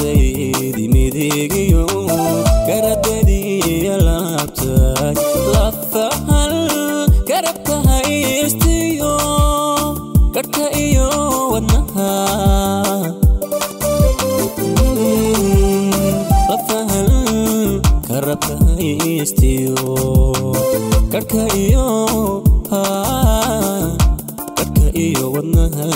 gacantaydi midigiyo garadadiiyo laabtay lafahal garabka haystiyo gadhka iyo wadnaha lafahal garabka haystiyo gadhka iyo gadhka iyo wadnaha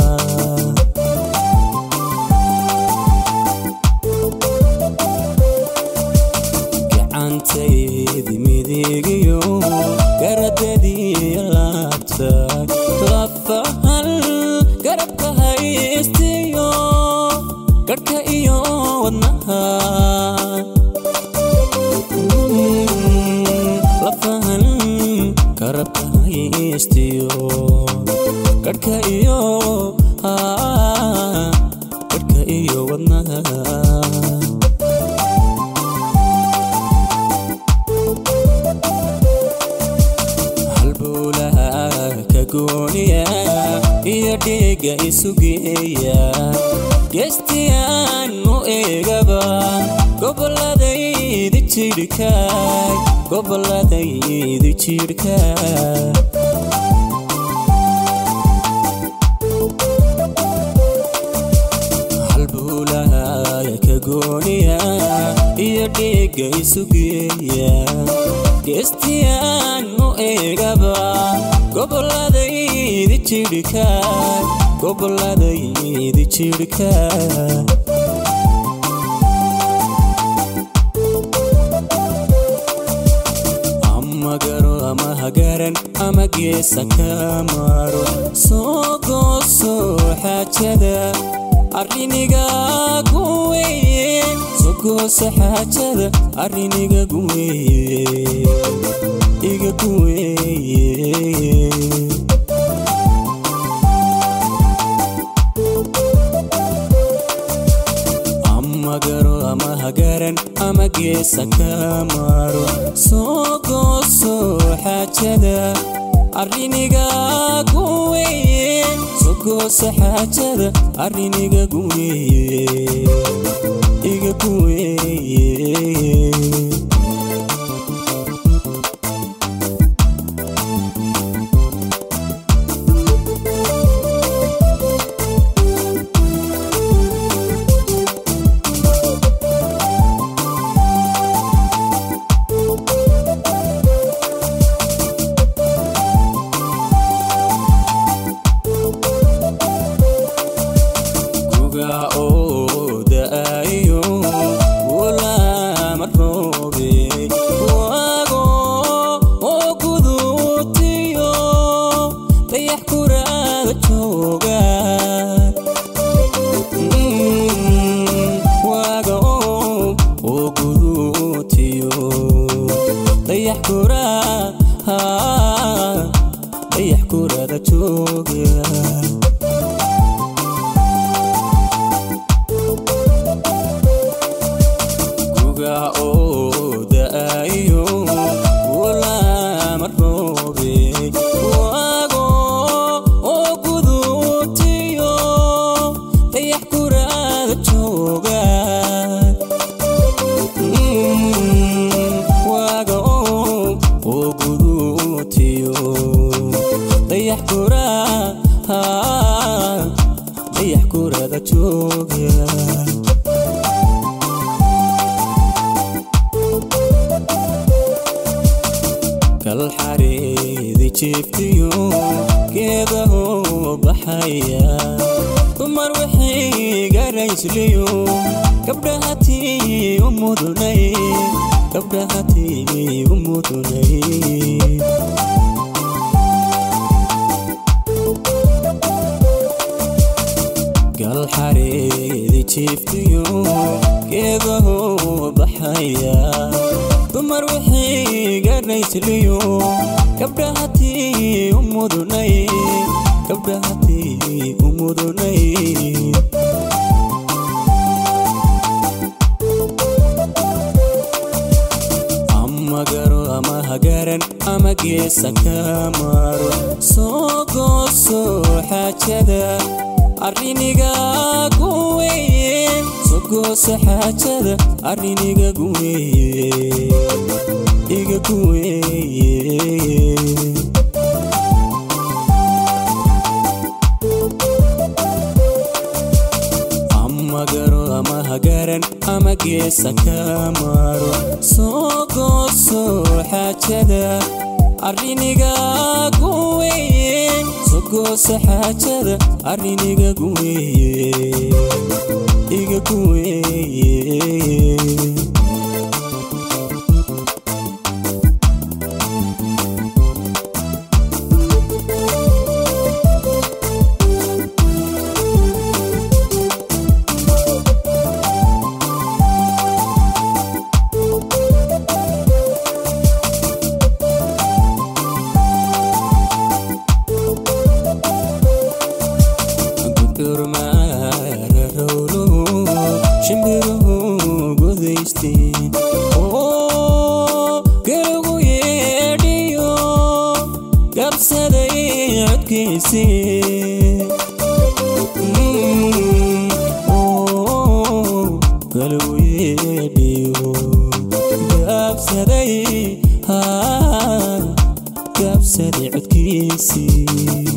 gacantaydi midigiyo garadadiiyo laabtay lafahal garabka haystiyo gadhka iyo wadnaha lafahal garabka haystiyo gadhka iyo gadhka iyo wadnaha halbowlaha ka gooniya iyo dhiiga isugeeya geestiyaan u eegaba gobolladaydi jidhkaay gobolladaydi jidhkaay halbowlaha ka gooniya iyo dhiiga isugeeya geestiyaan u eegaba gobolladaydi jidhkaay gobolladaydi jidhkaay ama garo ama hagaran ama geesa ka maro soo gooso xaajada arriniga guweye soo gooso xaajada arriniga guweye iga guweye ama garo ama hagaran ama geesa ka maro soo gooso xaajada arriniga guweye soo gooso xaajada arriniga guweye iga guweye guga oo da'ayo wulaama roobe waago oo guduutiyo dayax kuraada jooga waaga oo guduutiyo dayax kuraa dayax kuraada jooga guga oo da'ayo wulaama roobe waago oo guduutiyo dayax kuraada jooga waaga oo guduutiyo dayax kuraa dayax kuraada jooga kalxareedi jiiftiyo geedaho baxaya dumar wixii garaysliyo gabdhahatii u mudunay gabdhahatii u mudunay galxareedi jiiftiyo geedaho baxaya dumar wixii garaysliyo gabdhahatii u mudunay gabdhahatii u mudunay ama garo ama hagaran ama geesa ka maro soo gooso xaajada arriniga guweye sogo sogoose xaajada arrin igagu weeye igagu weeye ama garo ama hagaran ama geesa ka maro soo gooso xaajada arrinigagu weeye sogoose xaajada arrinigagu weeye igagu weeye shimbiruhu gudaysteen oo galagu yeedhiyo gabsaday codkiisii galagu yeedhiyo gabsaday gabsaday codkiisii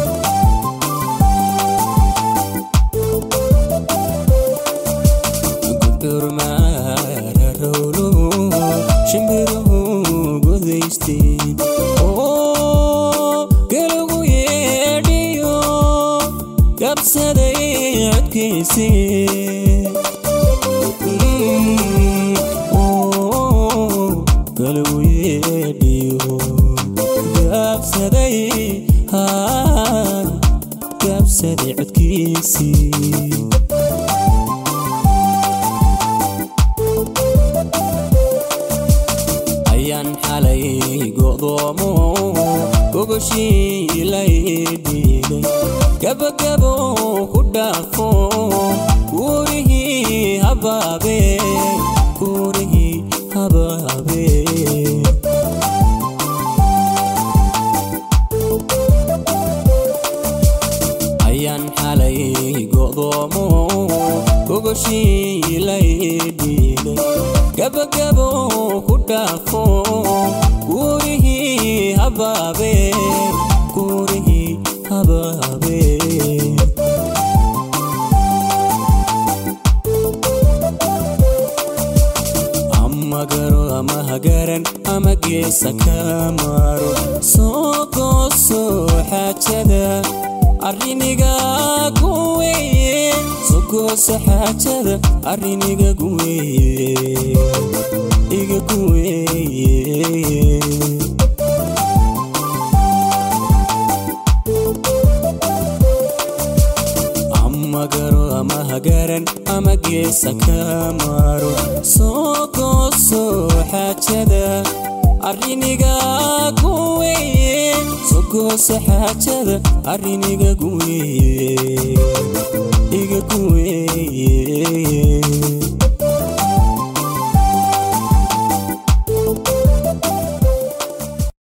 shimbiruhu gudaysteen oo galagu yeedhiyo gabsaday codkiisii galagu yeedhiyo gabsaday gabsaday codkiisii ayaan xalay go'doomo gogoshii laydhiilay gabagabo ku dhaafo guurihii habaabe guurihii habaabe ayaan xalay go'doomo gogoshii laydhiilay gabagabo ku dhaafo guurihii habaabe guurihii habaabe ama garo ama hagaran ama geesa ka maro soo gooso xaajada arrinigagu weeye sogoose xaajada arrinigagu weeye igagu weeye ama garo ama hagaran ama geesa ka maro soo gooso xaajada arrinigagu weeye sogoose xaajada arrinigagu weeye igagu weeye